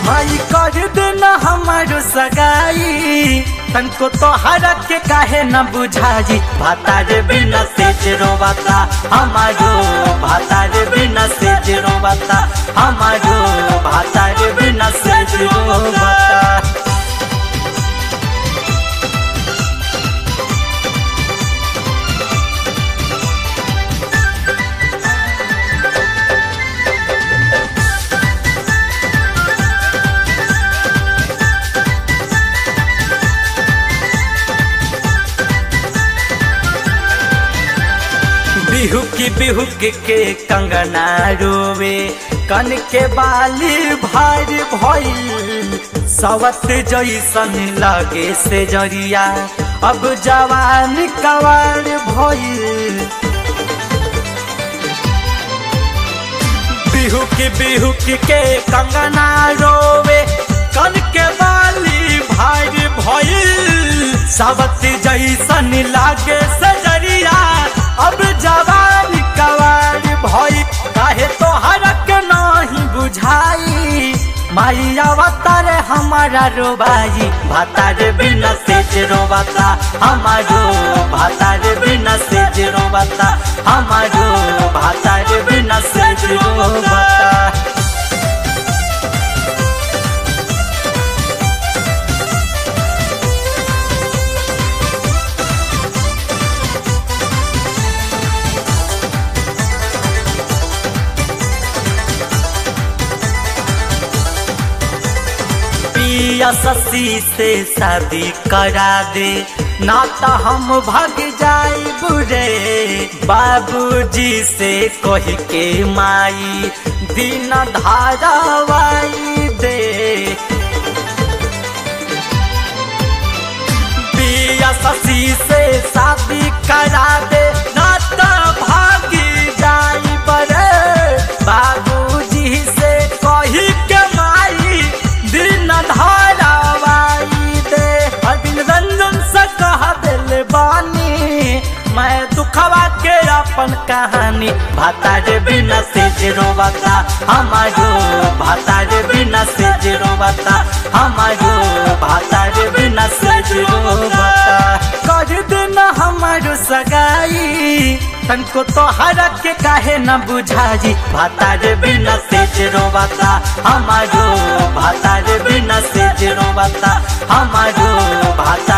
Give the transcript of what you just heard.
माई कर देना हमारो सगाई तनको तोहरा के काहे न बुझाई भातार बिना सेज रोवाता हमारो भातार बिना सेज रोवाता हमारो भातार बिना सेज रोवाता बिहुकी बिहुकी के कंगना रोवे कन के बाली भार भइल सवत जैसन लगे से जरिया अब जवान कवार भइल बिहुकी बिहुकी के कंगना रोवे कन के बाली भार भइल सवत जैसन लागे से जरिया अब जवान कवार भई काहे तोहरा के नहीं बुझाई माई अवतार हमारा रोबाई भातार बिना सेज रोबाता हमारो भातार बिना सेज रोबाता हमारो भातार बिना सेज रोबाता पिया ससी से शादी करा दे ना तो हम भाग जाए बुरे बाबूजी से कह के माई दिन धारावाई दे पिया ससी से शादी करा दे ना तो भागी जाई बरे बाबूजी से कही के माई दिन धारावाई दे अरविंद रंजन से कह दिल बानी मैं दुखवा के अपन कहानी भातार बिना सेज रोवाता हमारो भातार बिना सेज रोवाता हमारो भातार बिना सेज रोवाता कर देना हमारो सगाई तनको तोहरा के काहे न बुझाई भातार बिना सेज रोवाता हमारो भातार बिना सेज रोवाता हमारो भातार